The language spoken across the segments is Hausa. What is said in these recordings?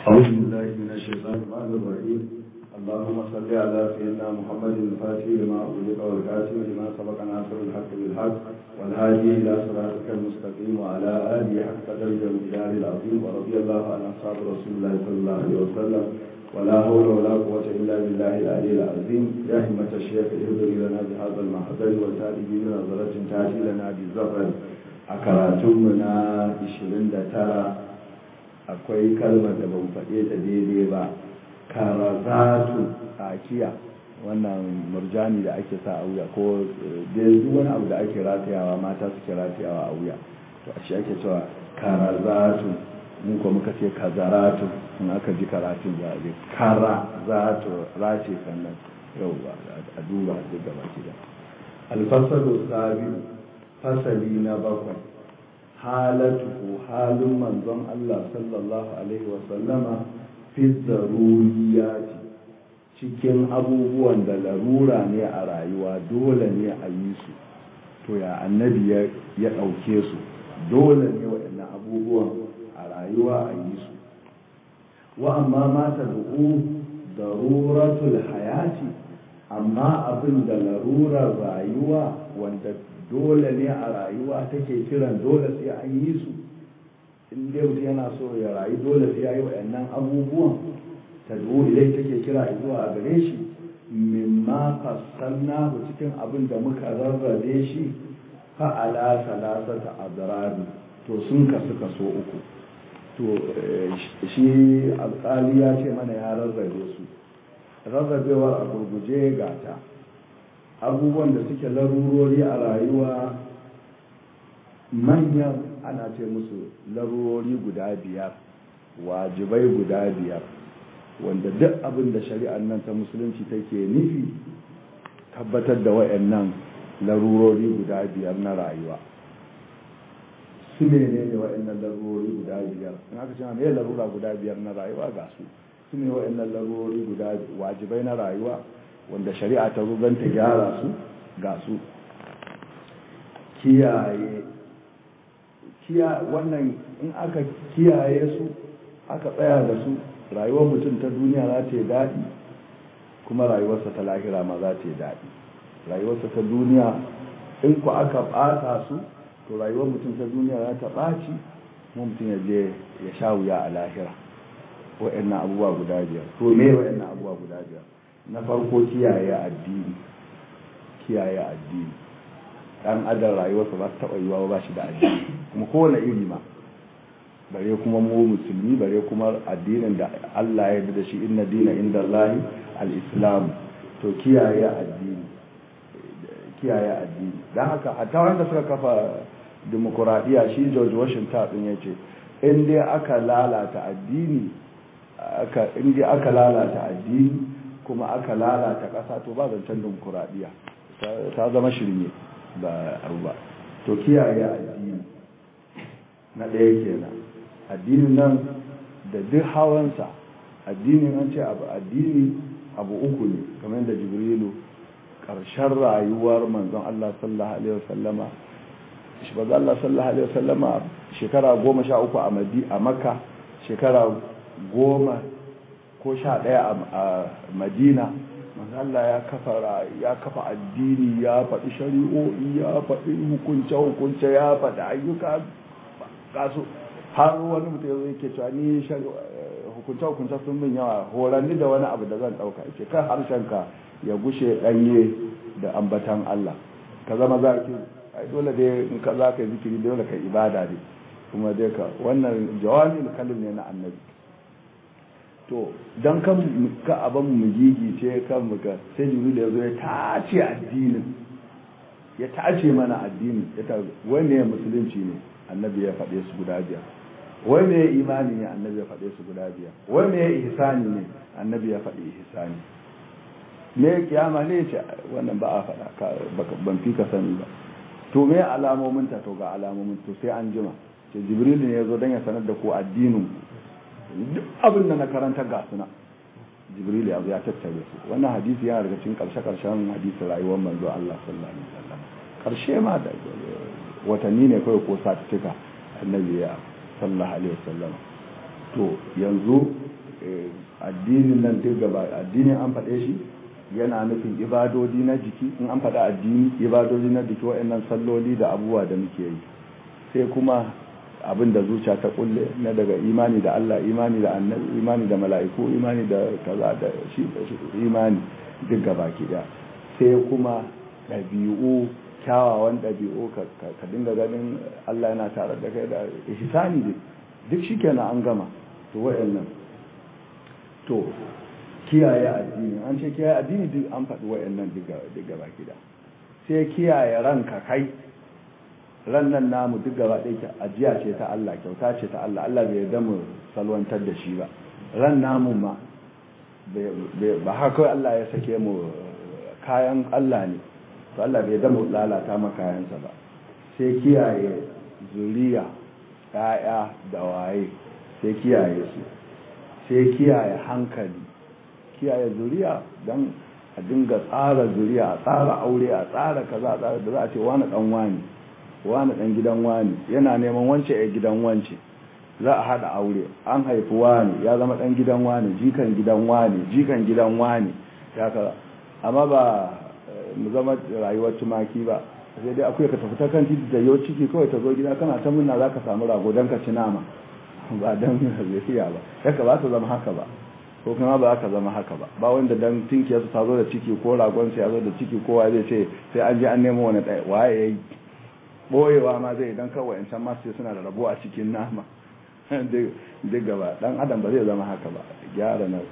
أعوذ بالله من الشيطان الرحمن الرحيم اللهم صل على سيدنا محمد الفاتح لما أغلق والكاتب لما سبق ناصر الحق بالحق والهادي إلى صراطك المستقيم وعلى آله حق قدر الجلال العظيم ورضي الله عن أصحاب رسول الله صلى الله عليه وسلم ولا حول ولا قوة إلا بالله العلي العظيم يا همة الشيخ اهدري لنا بهذا المحضر وتأتي بنظرة تأتي لنا بالزفر أكراتمنا 29 akwai kalmar da ban faɗe ta daidai ba karazatu tsakiya wannan murjani da ake sa a wuya ko duk wani abu da ake ratayawa mata suke ratayawa a wuya to a shi ake cewa karazatu mun kuma muka ce kazaratu in aka ji karatun za a je karazatu race sannan yau a duba duk gaba ki da alfasalu sabi fasali na bakwai halatu halin manzon Allah sallallahu Alaihi wasallama fi zaruriyati cikin abubuwan da larura ne a rayuwa dole ne a yi su to ya annabi ya ɗauke su dole ne waɗannan abubuwan a rayuwa a yi su wa amma mata da'u daruratul hayati amma abin da larurar rayuwa wanda dole ne a rayuwa take kiran dole sai an yi su in dai mutum yana so ya rayu dole sai ya yi waɗannan abubuwan ta ilai take kira zuwa a gare shi mimma fassalna ku cikin abin da muka rarrabe shi fa'ala salasata adrabi to sun kasu kaso uku to shi alƙali ya ce mana ya rarrabe su rarrabewar a gurguje gata abubuwan da suke larurori a rayuwa manyan ana ce musu larurori guda biyar wajibai guda biyar wanda duk abin da shari'ar nan ta musulunci take nufi tabbatar da wayannan larurori guda biyar na rayuwa su ne ne wayannan larurori guda biyar in aka ce me larura guda biyar na rayuwa ga su su ne wayannan larurori guda wajibai na rayuwa wanda shari'a ta zo don ta gyara su ga su kiyaye wannan in aka kiyaye su aka tsaya da su rayuwar mutum ta duniya za ta yi daɗi kuma rayuwarsa ta lahira ma za ta yi daɗi rayuwarsa ta duniya in ku aka ɓata su to rayuwar mutum ta duniya za ta ɓaci kuma mutum ya je ya sha wuya a lahira wa'annan abubuwa guda biyar to me wa'annan abubuwa guda biyar na farko kiyaye addini kiyaye addini dan adam rayuwarsa ba ta taɓa yiwa ba shi da addini kuma kowane iri ma bare kuma mu musulmi bare kuma addinin da Allah ya yarda da shi inna dina inda Allahi al-islam to kiyaye addini kiyaye addini dan haka hatta wanda suka kafa demokradiya shi George Washington din yace in dai aka lalata addini aka in dai aka lalata addini kuma aka lalata ƙasa to ba zancen dimokuraɗiyya ta zama shirme ba abu ba to kiyaye addini na ɗaya kenan addinin nan da duk hawansa addinin an ce abu addini abu uku ne kamar yadda jibrilu ƙarshen rayuwar manzon Allah sallallahu alaihi wasallama shi ba Allah sallallahu alaihi wasallama shekara goma sha uku a makka shekara goma ko sha ɗaya a madina Allah ya kafa ya kafa addini ya faɗi shari'o'i ya faɗi hukunce-hukunce ya faɗi ayyuka kasu har wani mutum ya zo yake cewa ni hukunce-hukunce sun min yawa horanni da wani abu da zan ɗauka ce kan harshenka ya gushe ɗanye da ambatan Allah ka zama za ki ai dole dai in ka za ka yi zikiri dole ka ibada ne kuma dai ka wannan jawami kalim ne na annabi to don kan ka abin mu gigi ce kan muka sai jibril ya zo ya tace addinin ya tace mana addini ya ta wai ne musulunci ne annabi ya faɗe su guda biyar wai ne imani ne annabi ya faɗe su guda biyar wai ne ihsani ne annabi ya faɗi ihsani me kiyama ne ce wannan ba a faɗa ban fi ka sani ba to me alamomin ta to ga alamomin to sai an jima ce jibril ne ya zo don ya sanar da ku addinin duk abin da na karanta ga suna jibril ya ya tattare su wannan hadisi yana daga cikin karshe karshen hadisin rayuwar manzo Allah sallallahu alaihi wasallam karshe ma da watanni ne kawai ko satuttuka annabi ya sallallahu alaihi wasallam to yanzu addinin nan duk gaba addinin an faɗe shi yana nufin ibadodi na jiki in an faɗa addini ibadodi na jiki waɗannan salloli da abubuwa da muke yi sai kuma abin da zuciya ta kulle na daga imani da Allah imani da annabi imani da mala'iku imani da kaza da shi imani duk gaba ki da sai kuma ɗabi'u kyawawan ɗabi'u ka dinga ganin Allah yana tare da kai da ihsani duk shikenan an gama to waɗannan to kiyaye addini an ce kiyaye addini duk an faɗi wayannan duk gaba gida sai kiyaye ranka kai ran nan namu duk gaba ɗaya ajiya ce ta Allah kyauta ce ta Allah Allah bai yarda mu salwantar da shi ba ran namu ma ba haka Allah ya sake mu kayan Allah ne to Allah bai yarda mu lalata ma kayansa ba sai kiyaye zuriya ƴaƴa da waye sai kiyaye su sai kiyaye hankali kiyaye zuriya don a dinga tsara zuriya a tsara aure a tsara kaza a tsara da za a ce wani dan wani wani dan gidan wani yana neman wance a gidan wance za a hada aure an haifi wani ya zama dan gidan wani jikan gidan wani jikan gidan wani ya kaza amma ba mu zama rayuwar tumaki ba sai dai akwai ka tafi ta kan titi da yau ciki kawai ta zo gida kana ta munna za ka samu rago don ka ci nama ba don zai ba yaka ba ta zama haka ba ko kuma ba ka zama haka ba ba wanda dan tinkiyarsu ta zo da ciki ko ragonsa ya zo da ciki kowa zai ce sai an je an nemo wani ɗaya waye ya yi ɓoyewa ma zai dan kawai in can masu suna da rabo a cikin nama duk gaba dan adam ba zai zama haka ba gyara na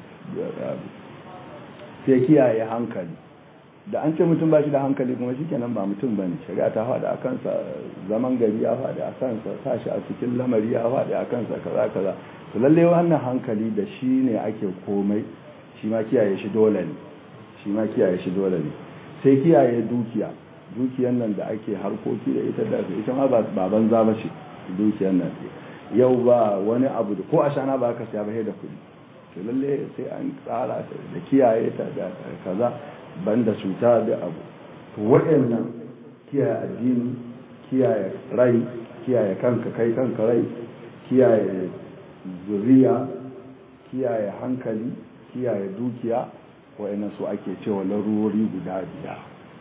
sai kiyaye hankali da an ce mutum ba shi da hankali kuma shi kenan ba mutum ba ne shari'a ta faɗi a kansa zaman gari ya faɗi a kansa sashi a cikin lamari ya faɗi a kansa kaza kaza to lalle wannan hankali da shi ne ake komai shi ma kiyaye shi dole ne shi ma kiyaye shi dole ne sai kiyaye dukiya dukiyan nan da ake harkoki da ita da ita ma ba banza ba ce dukiyan nan yau ba wani abu da ko a shana ba ka siya ba da kuɗi to lalle sai an tsara da kiyaye ta da kaza banda cuta da abu to waɗannan kiyaye addini kiyaye rai kiyaye kanka kai kanka rai kiyaye zuriya kiyaye hankali kiyaye dukiya waɗannan su ake cewa larurori guda biyar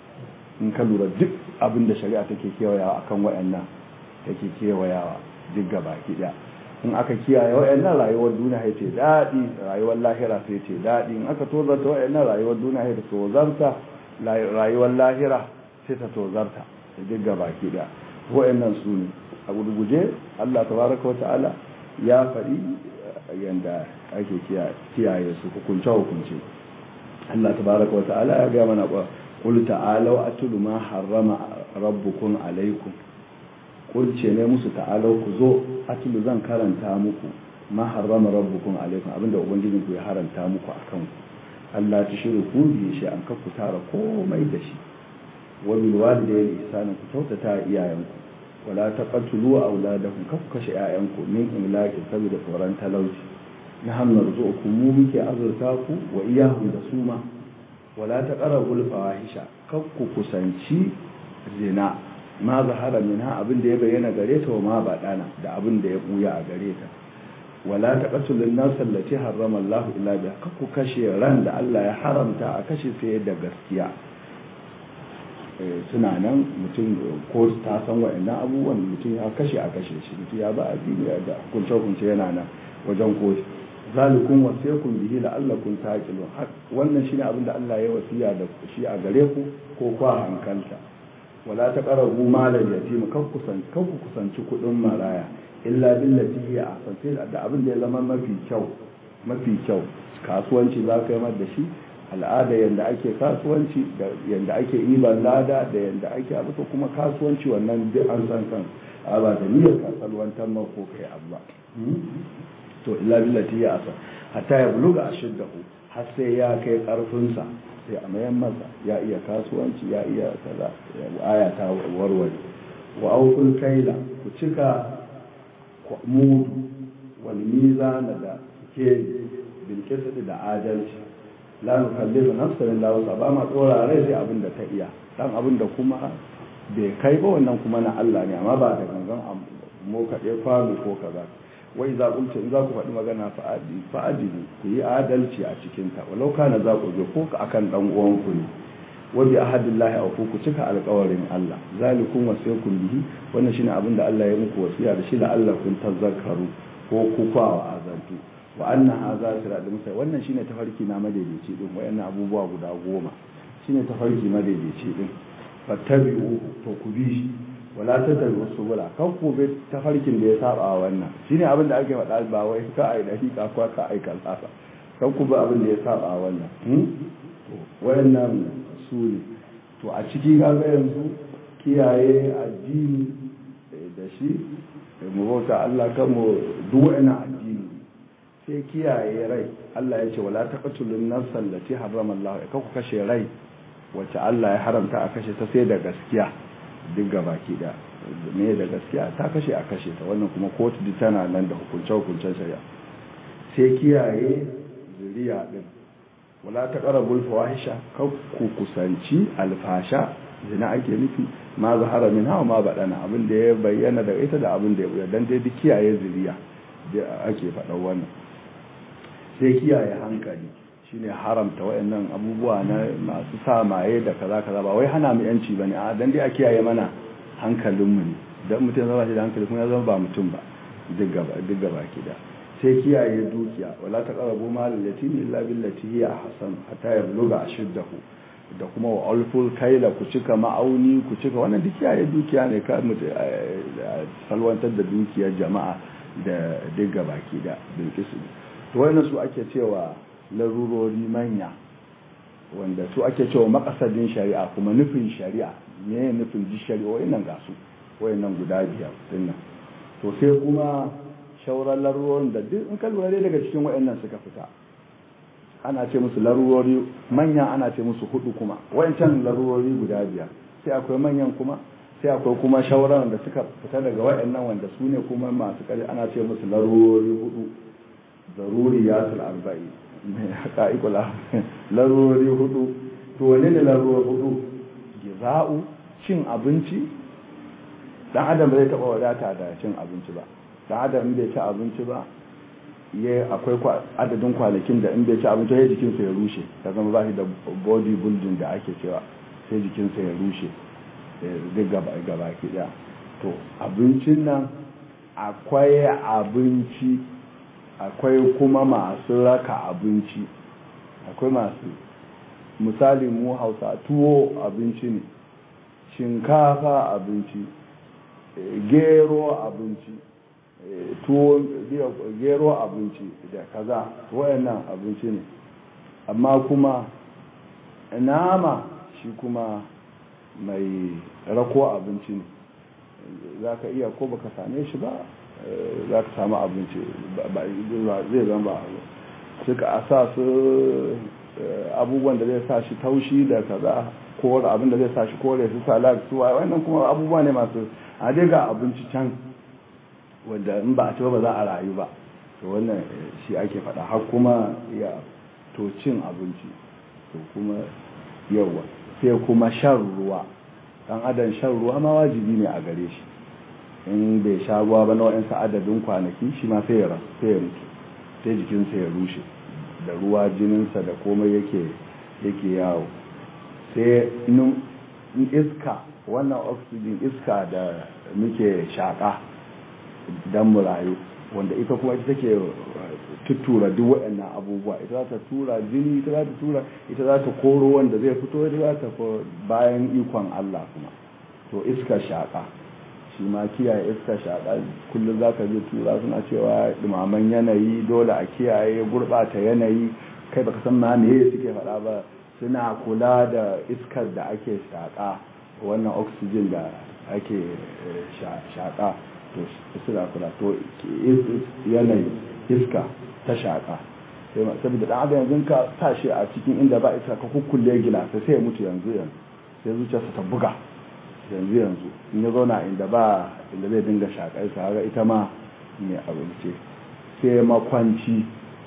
in ka lura duk abin da shari'a take kewayawa akan waɗannan take kewayawa duk gaba ɗaya in aka kiyaye waɗannan rayuwar duniya ya ce daɗi rayuwar lahira sai ce daɗi in aka tozarta waɗannan rayuwar duniya ya tozarta rayuwar lahira sai ta tozarta da duk gaba ɗaya waɗannan su ne a gurguje Allah tabaraka wa ta'ala ya faɗi yanda ake kiyaye su hukunce hukunce Allah tabaraka wa ta'ala ya ga mana qul ta'alu atlu ma harrama rabbukum alaykum qul ce ne musu ta'alu ku zo atlu zan karanta muku ma harrama rabbukum alaykum abinda ubangijin ku ya haranta muku akan ku Allah ta shiru ku bi shi an ku tara komai da shi wa bil walidayni ihsana ku kyautata iyayenku wala taqtulu auladakum kaf kashe ƴaƴanku min imlaki saboda tsoron talauci na hannun zuku mu muke azurta ku wa iyahu da suma wala taqrabul fawahisha kaf ku kusanci zina ma zahara minha abin da ya bayyana gare ta wa ma badana da abin da ya buya a gare ta wala taqtulun nas allati harrama Allah illa biha kaf ku kashe ran da Allah ya haramta a kashe sai da gaskiya suna nan mutum ko ta san wa'annan abubuwan mutum ya kashe a kashe shi mutum ya ba addini da kunce kunce yana nan wajen koshi zalikun wasiyakum bihi la'allakum taqilun wannan shine abin da Allah ya wasiya da shi a gare ku ko kwa hankalta wala taqrabu malal yatim kan kusan kan ku kusanci kudin maraya illa billati hiya ahsan sai da abin da ya zama mafi kyau mafi kyau kasuwanci za ka yi da shi al'ada yadda ake kasuwanci da yadda ake iban lada da yadda ake abu to kuma kasuwanci wannan duk an san kan a ba da niyyar kasalwantar ma ko kai abu ba to illa billati ya asa hatta ya buluga ashiddahu har sai ya kai karfinsa sai a mayan masa ya iya kasuwanci ya iya kaza aya ta warware wa aukul kaila ku cika mudu wal mizana da ke bil da adalci la nukallifu nafsan illa wusa ba ma tsora rai sai abin da ta iya dan abin da kuma bai kai ba wannan kuma na Allah ne amma ba da gangan mu kaɗai kwano ko kaza wai za ku in za ku faɗi magana fa'adi fa'adi ku yi adalci a cikin ta walau kana za ku je ko akan dan uwan ku ne wa bi ahadillahi aw ku cika alƙawarin Allah zalikum wasaykum bihi wannan shine abin da Allah ya muku wasiya da shi la Allah kun tazakkaru ko ku kwa azantu wa anna hadha siratal mustaqim wannan shine tafarki na madaidaici din wayannan abubuwa guda goma shine tafarki madaidaici din fattabi'u to ku bi shi wala tattabi'u subula kan ku bi tafarkin da ya saba wannan shine abin da ake faɗa ba wai ka ai dakika ko ka ai kalsafa kan ku bi abin da ya saba wannan to wayannan su ne to a ciki kaga yanzu kiyaye addini da shi mu bauta Allah kan mu duk wayannan addini sai kiyaye rai Allah ya ce wala taqtulun nafsan lati harrama Allah ka ku kashe rai wacce Allah ya haramta a kashe ta sai da gaskiya duk gabaki da me da gaskiya ta kashe a kashe ta wannan kuma kotu duk tana nan da hukunce hukuncen shari'a sai kiyaye zuriya din wala taqrabul fawahisha ka ku kusanci alfasha zina ake nufi ma zahara min hawa ma badana abin da ya bayyana da ita da abin da ya dan dai duk kiyaye zuriya da ake faɗa wannan sai kiyaye hankali shine haramta wayannan abubuwa na masu sa maye da kaza kaza ba wai hana mu yanci bane a dan dai a kiyaye mana hankalin mu ne dan mutum zama shi da hankali kuma ya zama ba mutum ba duk gaba duk gaba kida sai kiyaye dukiya wala taqrabu mal yatim illa billati hiya ahsan hatta yabluga ashuddahu da kuma wa alful kaila ku cika ma'auni ku cika wannan duk kiyaye dukiya ne ka mutu salwantar da dukiyar jama'a da duk gaba kida bilkisu to wannan su ake cewa larurori manya wanda su ake cewa makasadin shari'a kuma nufin shari'a me nufin ji shari'a wayannan ga su wayannan guda biyar dinnan to sai kuma shauran larurorin da duk in ka lura dai daga cikin wayannan suka fita ana ce musu larurori manya ana ce musu hudu kuma wayancan larurori guda biyar sai akwai manyan kuma sai akwai kuma shauran da suka fita daga wayannan wanda su ne kuma masu kare ana ce musu larurori hudu zaruriyatul arba'i mai haka ikula larurori hudu to wane ne larurori hudu giza'u cin abinci dan adam bai taba wadata da cin abinci ba dan adam bai ci abinci ba ya akwai adadin kwanakin da in bai ci abinci sai jikinsa ya rushe ta zama ba shi da body building da ake cewa sai jikinsa ya rushe duk gaba gaba ki to abincin nan akwai abinci akwai kuma masu raka abinci akwai masu misali mu hausa tuwo abinci ne shinkafa abinci gero abinci tuwo gero abinci da kaza wayannan abinci ne amma kuma nama shi kuma mai rako abinci ne za ka iya ko baka same shi ba za ka samu abinci zai zama ba suka a sa su abubuwan da zai sa shi taushi da kaza kore abin da zai sa shi kore su salak su wannan kuma abubuwa ne masu a dai ga abinci can wanda in ba a ci ba za a rayu ba to wannan shi ake faɗa har kuma ya to cin abinci to kuma yawa sai kuma shan ruwa dan adam shan ruwa ma wajibi ne a gare shi in bai sha ruwa ba na wa'ansu adadin kwanaki shi ma sai ya sai ya mutu sai jikinsa ya rushe da ruwa jininsa da komai yake yake yawo sai iska wannan oxygen iska da muke shaƙa don mu rayu wanda ita kuma ita take tuttura duk waɗannan abubuwa ita za ta tura jini ita za ta tura ita za ta koro wanda zai fito ita za ta bayan ikon Allah kuma to iska shaƙa shi ma kiyaye iska shaƙa kullum za ka je tura suna cewa dumaman yanayi dole a kiyaye gurɓata yanayi kai baka san ma me suke faɗa ba suna kula da iskar da ake shaƙa wannan oxygen da ake shaƙa to suna kula to yanayi iska ta shaƙa saboda ɗan adam yanzu ka sa shi a cikin inda ba iska ka kukkulle gila sai ya mutu yanzu yanzu sai zuciyarsa ta buga yanzu yanzu in ya zauna inda ba inda zai dinga shaƙar sa haka ita ma mai abinci sai makwanci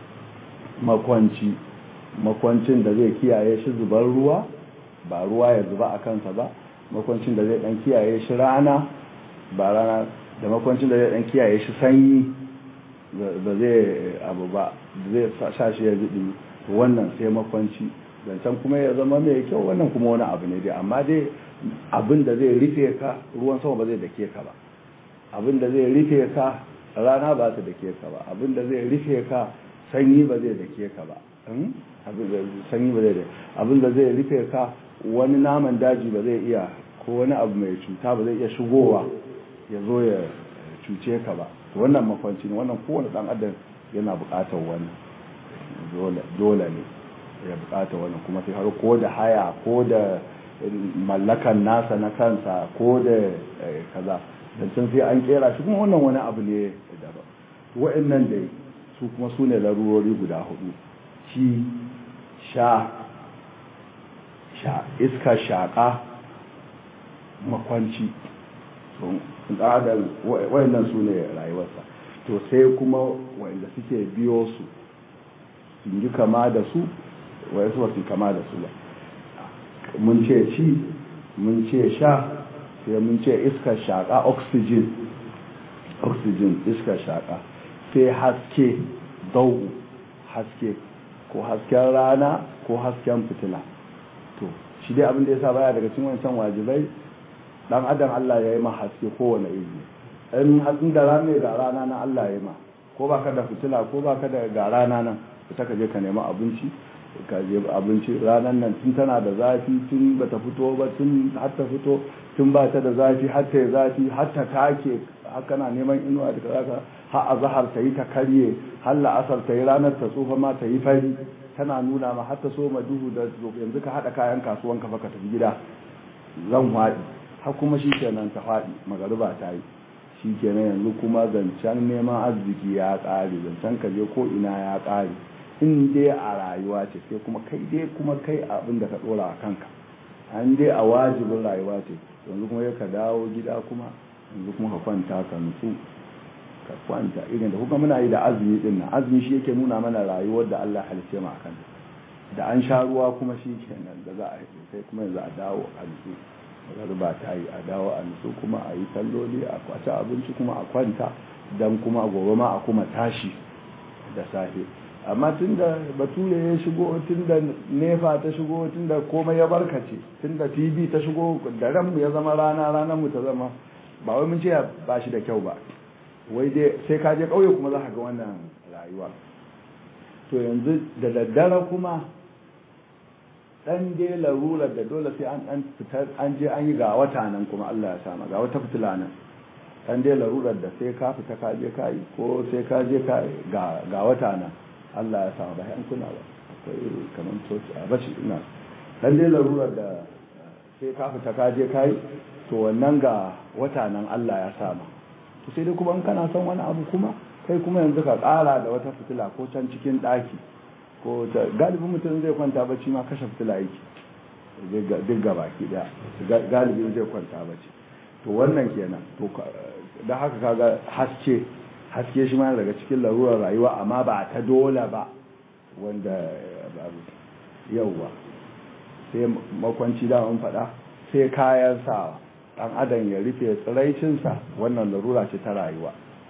makwanci makwancin da zai kiyaye shi zubar ruwa ba ruwa ya zuba a kansa ba makwancin da zai dan kiyaye shi rana ba rana da makwancin da zai dan kiyaye shi sanyi ba zai abu ba zai sa shi ya ziɗi wannan sai makwanci zancen kuma ya zama mai kyau wannan kuma wani abu ne dai amma dai abin da zai rufe ka ruwan sama ba zai dake ka ba abin da zai rufe ka rana ba ta dake ka ba abin da zai rufe ka sanyi ba zai dake ka ba sanyi ba zai abin da zai rufe ka wani naman daji ba zai iya ko wani abu mai cuta ba zai iya shigowa ya zo ya cuce ka ba wannan makwanci ne wannan kowane dan adam yana bukatar wannan dole ne ya bukatar wannan kuma sai har ko da haya ko da mallakan nasa na kansa ko da kaza dan sai an kera shi kuma wannan wani abu ne daban wa'annan dai su kuma su ne larurori guda hudu ci sha sha iska shaƙa makwanci adam wa'annan su ne rayuwarsa to sai kuma wa'anda suke biyo su sun yi kama da su wa'yansu ba su kama da su ba mun ce ci mun ce sha sai mun ce iskar shaƙa oxygen oxygen iskar shaƙa sai haske dau haske ko hasken rana ko hasken fitila to shi dai abin da ya sa baya daga cikin wancan wajibai dan adam Allah ya yi ma haske kowane iri in hatsin da rana ga rana na Allah ya yi ma ko baka da fitila ko baka da ga rana nan fita ka je ka nemi abinci ka je abinci ranar nan tun tana da zafi tun bata fito ba tun har ta fito tun ba ta da zafi har ta yi zafi har ta take haka na neman inuwa da kaza har a zahar ta yi ta karye har la'asar ta yi ranar ta tsufa ma ta yi fari tana nuna ma har ta so ma duhu da yanzu ka haɗa kayan kasuwan ka ka tafi gida zan waɗi har kuma shi kenan ta faɗi magariba ta yi shi kenan yanzu kuma zancen neman arziki ya ƙare zancen ka je ko ina ya ƙare in dai a rayuwa ce sai kuma kai dai kuma kai abin da ka ɗora a kanka an dai a wajibin rayuwa ce yanzu kuma ka dawo gida kuma yanzu kuma ka kwanta ka nutsu ka kwanta irin da kuma muna yi da azumi din nan azumi shi yake nuna mana rayuwar da Allah halice mu akan da an sha ruwa kuma shi kenan da za a yi sai kuma yanzu a dawo a nutsu garba ta yi a dawo a nutsu kuma a yi salloli a kwace abinci kuma a kwanta dan kuma gobe ma a kuma tashi da safe amma tun da bature ya shigo tun da nefa ta shigo tun da komai ya barkace tun da tv ta shigo da ranmu ya zama rana ranar mu ta zama ba wai mun ce ba shi da kyau ba wai dai sai ka je ƙauye kuma za ka ga wannan rayuwa to yanzu da daddare kuma dan dai larurar da dole sai an dan fitar an je an yi ga wata nan kuma Allah ya sama ga wata fitila nan dan dai larurar da sai ka fita ka je ka yi ko sai ka je ka ga ga wata nan Allah ya sama ba an kuna ba akwai kamar toci a bashi ina dan dai larurar da sai ka fita ka je ka yi to wannan ga wata nan Allah ya sama to sai dai kuma in kana son wani abu kuma kai kuma yanzu ka ƙara da wata fitila ko can cikin ɗaki ko ta galibin mutum zai kwanta bacci ma kashe fitila yake duk gaba ki daya galibin zai kwanta bacci to wannan kenan to da haka kaga haske haske shi ma daga cikin larurar rayuwa amma ba ta dole ba wanda yauwa sai makwanci da mun faɗa sai kayan sawa dan adam ya rufe tsiraicinsa wannan larura ce ta rayuwa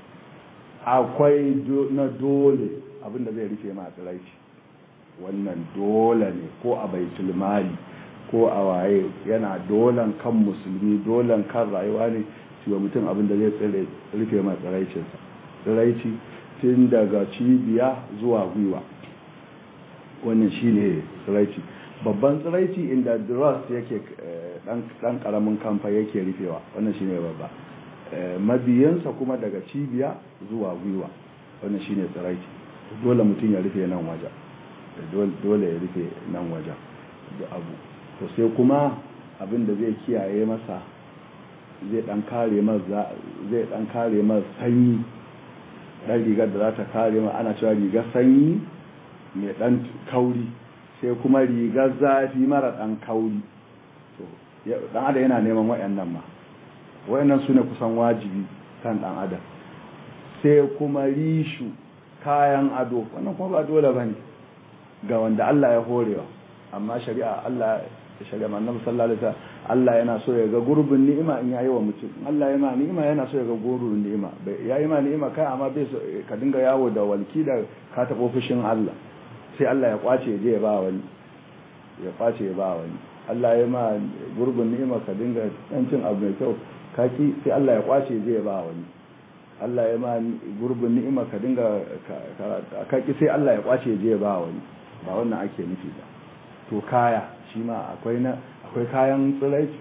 akwai na dole abinda zai rufe ma tsiraici wannan dole ne ko a baitul mali ko a waye yana dolan kan musulmi dolan kan rayuwa ne cewa mutum abinda zai tsire rufe ma tsiraicinsa tsiraici tun daga cibiya zuwa gwiwa wannan shine tsiraici babban tsiraici inda dross yake dan karamin kamfa yake rufewa wannan shine babba mabiyansa kuma daga cibiya zuwa gwiwa wannan shine tsiraici dole mutum ya rufe nan wajen dole ya rufe nan wajen da abu to sai kuma abin da zai kiyaye masa zai dan kare masa zai dan kare masa sanyi dan rigar da za ta kare masa ana cewa rigar sanyi mai dan kauri sai kuma rigar zafi mara dan kauri to dan adam yana neman wayannan ma wayannan su ne kusan wajibi kan dan adam sai kuma rishu kayan ado wannan kuma ba dole bane ga wanda Allah ya horewa amma shari'a Allah shari'a annabi sallallahu alaihi wasallam Allah yana so ya ga gurbin ni'ima in yayi wa mutum Allah ya ma ni'ima yana so ya ga gurbin ni'ima yayi ma ni'ima kai amma bai so ka dinga yawo da walki da ka tabo fushin Allah sai Allah ya kwace ya je ya ba wani ya kwace ya ba wani Allah ya ma gurbin ni'ima ka dinga dan cin abu mai kyau kaki sai Allah ya kwace ya je ya ba wani Allah ya ma gurbin ni'ima ka dinga kaki sai Allah ya kwace ya je ya ba wani ba wannan ake nufi ba to kaya shi ma akwai na akwai kayan tsiraici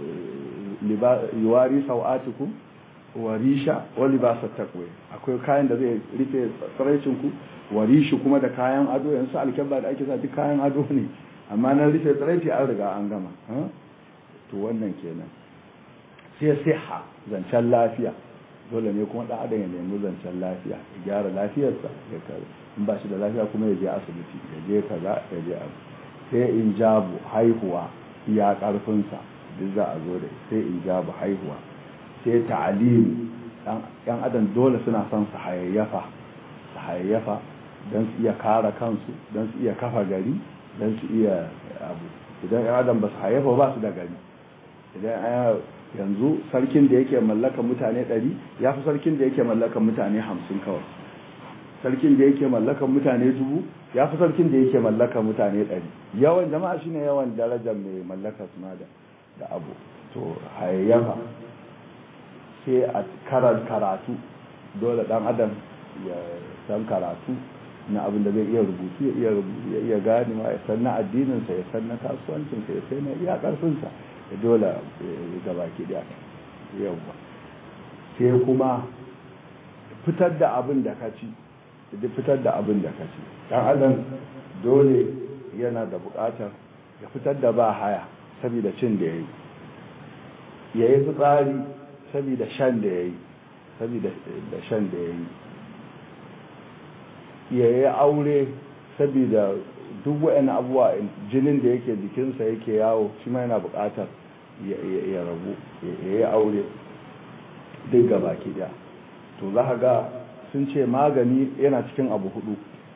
yuwari sau'atiku wa risha wa libasat taqwa akwai kayan da zai rufe tsiraicin ku wa rishi kuma da kayan ado yanzu alkabba da ake sa duk kayan ado ne amma na rufe tsiraici an riga an gama to wannan kenan sai siha zancen lafiya dole ne kuma dan adam ya nemi zancen lafiya ya gyara lafiyarsa ya kare in ba shi da lafiya kuma ya je asibiti ya je kaza ya je abu sai in jabu haihuwa ya karfinsa duk za a zo da sai in jabu haihuwa sai ta'alimi yan adam dole suna son su hayayyafa su hayayyafa don su iya kare kansu don su iya kafa gari don su iya abu idan yan adam ba su hayayyafa ba su da gari idan yanzu sarkin da yake mallaka mutane ɗari ya fi sarkin da yake mallaka mutane hamsin kawai sarkin da yake mallakan mutane dubu ya fi sarkin da yake mallakan mutane ɗari yawan jama'a shine yawan darajar mai mallaka suna da da abu to hayayyafa sai a karar karatu dole dan adam ya san karatu na abin da zai iya rubutu ya iya rubutu ya iya gane ma ya san na addininsa ya san na kasuwancinsa ya sai na iya karfinsa ya dole gaba ki da yawwa sai kuma fitar da abin da ka ci da fitar da abin da ka ci dan adam dole yana da bukatar ya fitar da ba haya saboda cin da yayi yayi fitsari saboda shan da yayi saboda da shan da yayi yayi aure saboda duk wa'in abuwa jinin da yake jikinsa yake yawo shi ma yana bukatar ya rabu ya yi aure duk gaba ki daya to za ga sun ce magani yana cikin abu hudu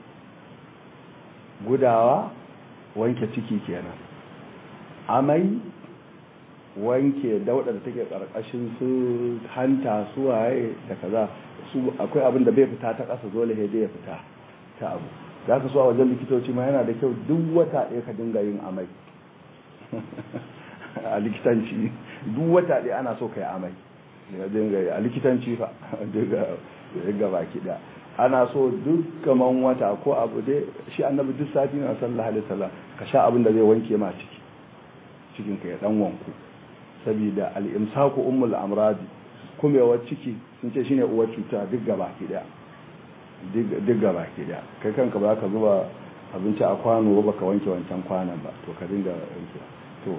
gudawa wanke ciki kenan amai wanke daudar da take karkashin su hanta su waye da kaza su akwai abin da bai fita ta kasa dole sai ya fita ta abu za ka so a wajen likitoci ma yana da kyau duk wata ɗaya ka dinga yin amai a likitanci duk wata ɗaya ana so ka yi amai a likitanci fa daga baki ɗaya ana so duk kaman wata ko abu dai shi annabi duk sati na sallallahu alaihi wasallam ka sha abin da zai wanke ma ciki cikin ka ya dan wanku saboda al-imsaku ummul amradi kumewar ciki sun ce shine uwar cuta duk gaba ki daya duk gaba ki daya kai kanka ba ka zuba abinci a kwano ba ka wanke wancan kwanan ba to ka dinga wanke to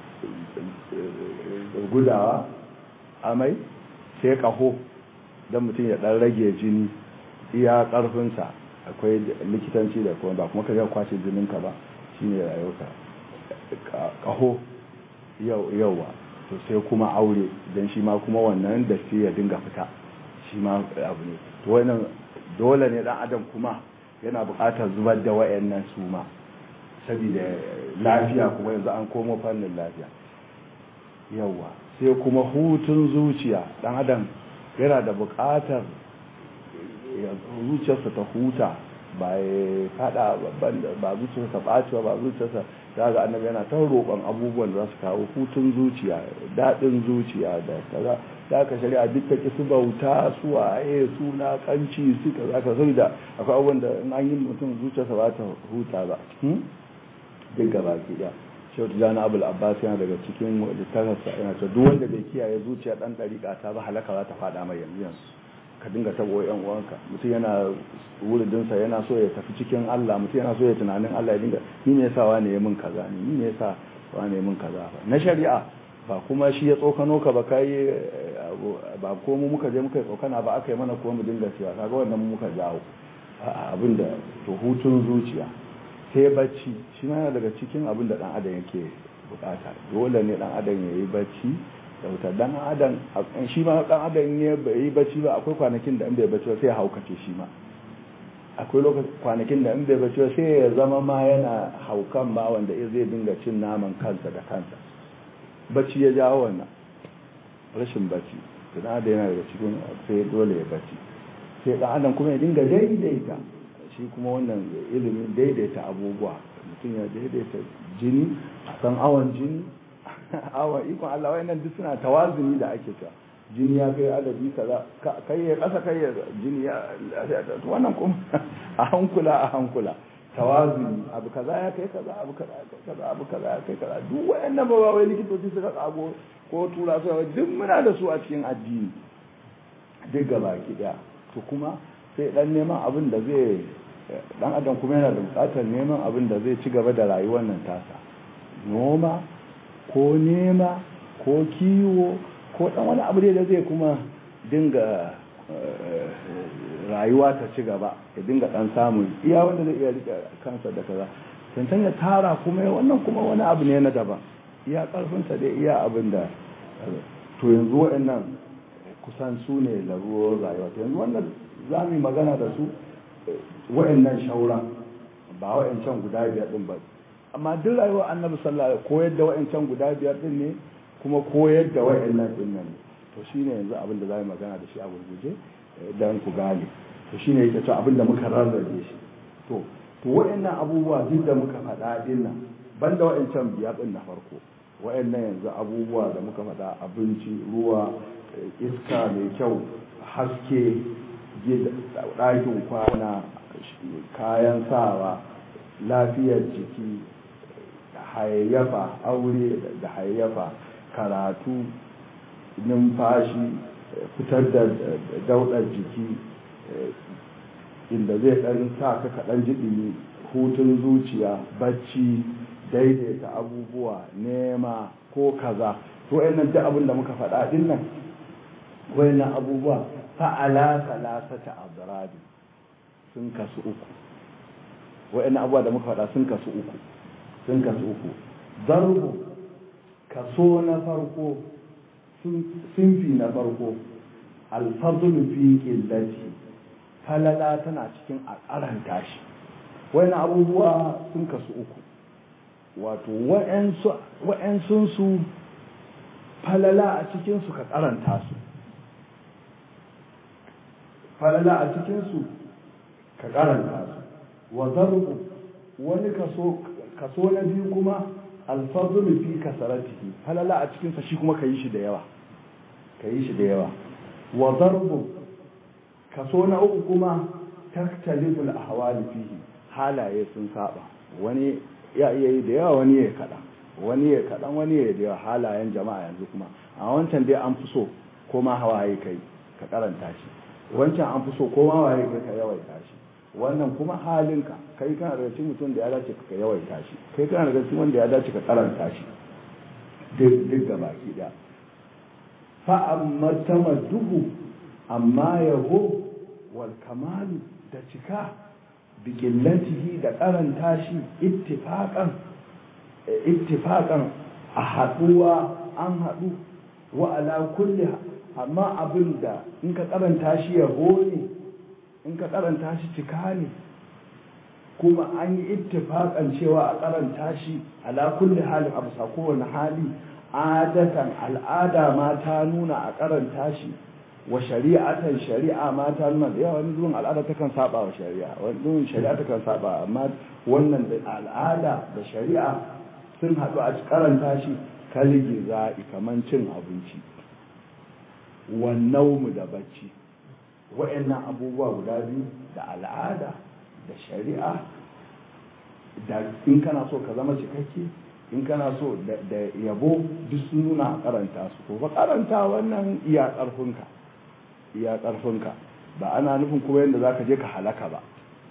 gudawa amai sai kaho don mutum ya dan rage jini iya karfinsa akwai likitanci da kuma ba kuma ka ga kwace jininka ba shine rayuwarka kaho yauwa to sai kuma aure don shi ma kuma wannan da ya dinga fita shi ma abu ne to wannan dole ne dan adam kuma yana buƙatar zubar da wayannan su ma saboda lafiya kuma yanzu an komo fannin lafiya yauwa sai kuma hutun zuciya dan adam yana da buƙatar zuciyarsa ta huta ba ya fada ba zuciyarsa ɓacewa ba zuciyarsa za ga annabi yana ta roƙon abubuwan da za su kawo hutun zuciya daɗin zuciya da kaza da aka shari'a duk ta ki su bauta su waye suna kanci su kaza ka sai da akwai abubuwan da in an yi mutum zuciyarsa ba ta huta ba duk gaba ki ɗaya shehu tijjani abul abbas yana daga cikin littafinsa yana ta duk wanda bai kiyaye zuciya ɗan ɗariƙa ta ba halaka za ta faɗa mai yanzu yanzu ka dinga tabo yan uwanka mutum yana wuridinsa yana so ya tafi cikin Allah mutum yana so ya tunanin Allah ya dinga ni ne yasa wani ya min kaza ni ni ne yasa wani ya min kaza ba na shari'a ba kuma shi ya tsokano ka ba kai ba ko mu muka je muka yi tsokana ba aka yi mana ko mu dinga cewa kaga wannan muka jawo abin da to hutun zuciya sai bacci shi ma yana daga cikin abin da dan adam yake bukata dole ne dan adam ya yi bacci da wuta dan adam shi ma dan adam ne bai yi bacci ba akwai kwanakin da in bai bacci ba sai haukace shi ma akwai lokacin kwanakin da in bai bacci sai ya zama ma yana haukan ba wanda zai dinga cin naman kansa da kansa bacci ya jawo wannan rashin bacci tuna da yana daga cikin sai dole ya bacci sai ɗan adam kuma ya dinga daidaita shi kuma wannan ilimin daidaita abubuwa mutum ya daidaita jini a san awon jini awon ikon Allah wayannan duk suna tawazuni da ake cewa jini ya kai adadi kaza kai ya kasa kai ya jini ya wannan kuma a hankula a hankula tawazuni abu kaza ya kai kaza abu kaza ya kai kaza abu kaza ya kai kaza duk wayannan ba wai likitoci suka kago ko tura su duk muna da su a cikin addini duk gaba ki daya to kuma sai dan neman abin da zai dan adam kuma yana da bukatar neman abin da zai ci gaba da rayuwar nan tasa noma ko nema ko kiwo ko dan wani abu da zai kuma dinga rayuwa ta ci gaba ya dinga dan samun iya wanda zai iya rike kansa da kaza tantan ya tara kuma wannan kuma wani abu ne na daban iya karfinsa dai iya abin da to yanzu waɗannan kusan su ne laruwar rayuwa to yanzu wannan za mu yi magana da su waɗannan shauran ba waɗancan guda biyar ɗin ba amma duk rayuwar annabi sallallahu alaihi koyar da waɗancan guda biyar ɗin ne kuma koyar da waɗannan ɗin nan to shine yanzu abin da za mu magana da shi a gurguje dan ku gane to shine yake cewa abin da muka rarrabe shi to to waɗannan abubuwa duk da muka faɗa ɗin nan banda waɗancan biyar ɗin na farko waɗannan yanzu abubuwa da muka faɗa abinci ruwa iska mai kyau haske ɗakin kwana kayan sawa lafiyar jiki hayayyafa aure da hayayyafa karatu numfashi fitar da daudar jiki inda zai ɗan sa ka kaɗan jiɗi hutun zuciya bacci daidaita abubuwa nema ko kaza to wayannan duk abin da muka faɗa din nan wayannan abubuwa fa'ala salasata adrabi sun kasu uku wayannan abubuwa da muka faɗa sun kasu uku sun kasu uku darbu kaso na farko sunfi na farko alfadlu fi qillati falala tana cikin a karanta shi wayannan abubuwa sun kasu uku wato wa'yansunsu falala a cikinsu ka karanta su falala a cikinsu ka karanta su wa zarbu wani kaso na biyu kuma alfazulu fi kasaratihi falala a cikinsa shi kuma ka yi shi da yawa ka yi shi da yawa wa zarbu kaso na uku kuma taktaliful ahwali fihi halaye sun saba wani ya iya yi da yawa wani ya kaɗan wani ya kaɗan wani ya da yawa halayen jama'a yanzu kuma a wancan dai an fi so ko ma hawaye kai ka karanta shi wancan an fi so ko ma hawaye kai ka yawaita shi wannan kuma halinka kai kana daga cikin mutum da ya dace ka yawaita shi kai kana daga cikin wanda ya dace ka karanta shi duk ga baki da fa amma tamadduhu amma yaho wal kamalu da cika bikillatihi da karanta shi ittifaqan ittifaqan a haduwa an hadu wa ala kulli amma abinda in ka karanta shi ya ne in ka karanta shi cika ne kuma an yi ittifaqan cewa a karanta shi ala kulli halin abu sa kowane hali adatan al'ada ma ta nuna a karanta shi wa shari'atan shari'a ma ta nuna da yawa wani zuwan al'ada ta kan saba wa shari'a wani zuwan shari'a ta kan saba amma wannan da al'ada da shari'a sun haɗu a karanta shi kalgi za'i kaman cin abinci wannan mu da bacci wa'annan abubuwa guda biyu da al'ada da shari'a da in kana so ka zama cikakke in kana so da yabo duk sun nuna a karanta su ko ba karanta wannan iya ƙarfinka iya ƙarfinka ba ana nufin kuma yadda za ka je ka halaka ba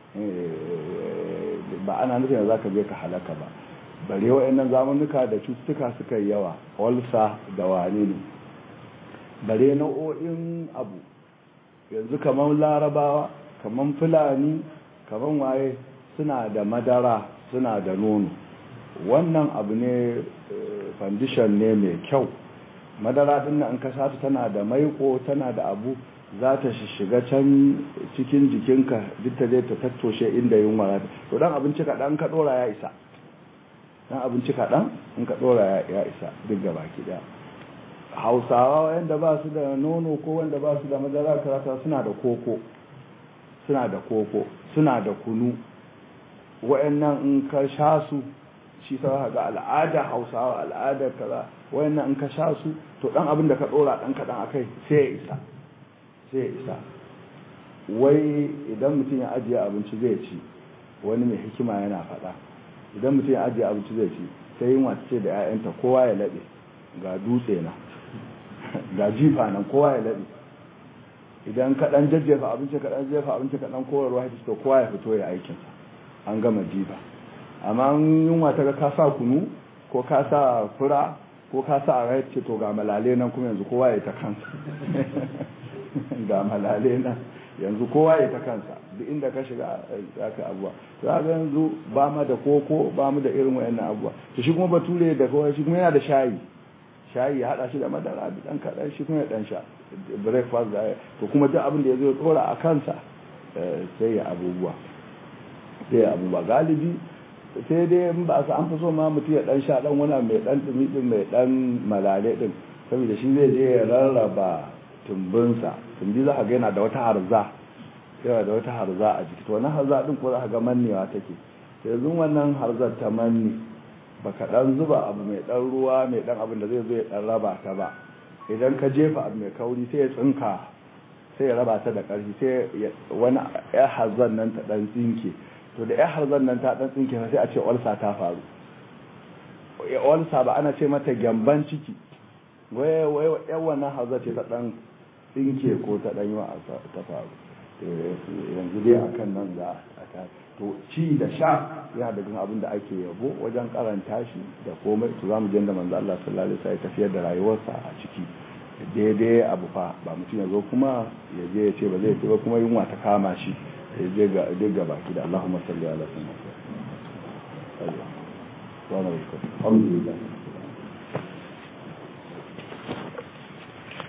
ba ana nufin yadda za ka je ka halaka ba bare wa'annan zamanuka da cututtuka suka yi yawa walsa da wane ne bare nau'o'in abu yanzu kamar larabawa kamar fulani kamar waye suna da madara suna da nono wannan abu ne foundation ne mai kyau madara din nan ka sata tana da maiko tana da abu za ta shiga can cikin jikinka duk ta zai ta tattoshe inda yunwa za ta to dan abinci kaɗan ka ɗora ya isa dan abinci kaɗan in ka ɗora ya isa duk gaba ki ɗaya hausawa wanda ba su da nono ko wanda ba su da madara karata suna da koko suna da koko suna da kunu wa'annan in ka sha su shi sa ga al'ada hausawa al'ada kaza wa'annan in ka sha su to dan abin da ka dora dan kadan akai sai ya isa sai ya isa wai idan mutum ya ajiye abinci zai ci wani mai hikima yana faɗa idan mutum ya ajiye abinci zai ci sai yin wace da 'ya'yanta kowa ya laɓe ga dutse na ga jifa nan kowa ya laɓe idan kaɗan jajjefa abinci kaɗan jefa abinci kaɗan kowarwa ya to kowa ya fito ya aikinsa an gama jifa amma yunwa ta ga ka sa kunu ko ka sa fura ko ka sa a ce to ga malale nan kuma yanzu kowa ya ta kansa ga malale nan yanzu kowa ya ta kansa duk inda ka shiga zaka abuwa za ga yanzu ba mu da koko ba mu da irin wayannan abuwa to shi kuma bature da kowa shi kuma yana da shayi shayi ya hada shi da madara da dan kadan shi kuma ya dan sha breakfast da to kuma duk abin da yazo ya tsora a kansa sai ya abubuwa sai ya abubuwa galibi sai dai in ba an fi so ma mutum ya dan sha dan wani mai dan dumi din mai dan malale din saboda shi zai je ya rarraba tumbinsa tumbi za ka ga yana da wata harza yana da wata harza a jiki to wannan harza din ko za ka ga mannewa take yanzu wannan harzar ta manne baka dan zuba abu mai dan ruwa mai dan abin da zai zo ya dan raba ta ba idan ka jefa abu mai kauri sai ya tsinka sai ya raba ta da ƙarfi sai wani ya harzan nan ta dan tsinke to da ya harzan nan ta dan tsinke sai a ce olsa ta faru olsa ba ana ce mata gyamban ciki waye waye yan wannan harzar ce ta dan tsinke ko ta dan yi wa ta faru yanzu dai akan nan za a to ci da sha yana daga abin da ake yabo wajen karanta shi da komai to zamu je da manzo Allah sallallahu alaihi wasallam tafiyar da rayuwarsa a ciki daidai abu fa ba mutum ya zo kuma ya je ya ce ba zai ba kuma yunwa ta kama shi ya je ga duk gaba ki da Allahumma salli ala sayyidina Muhammad alhamdulillah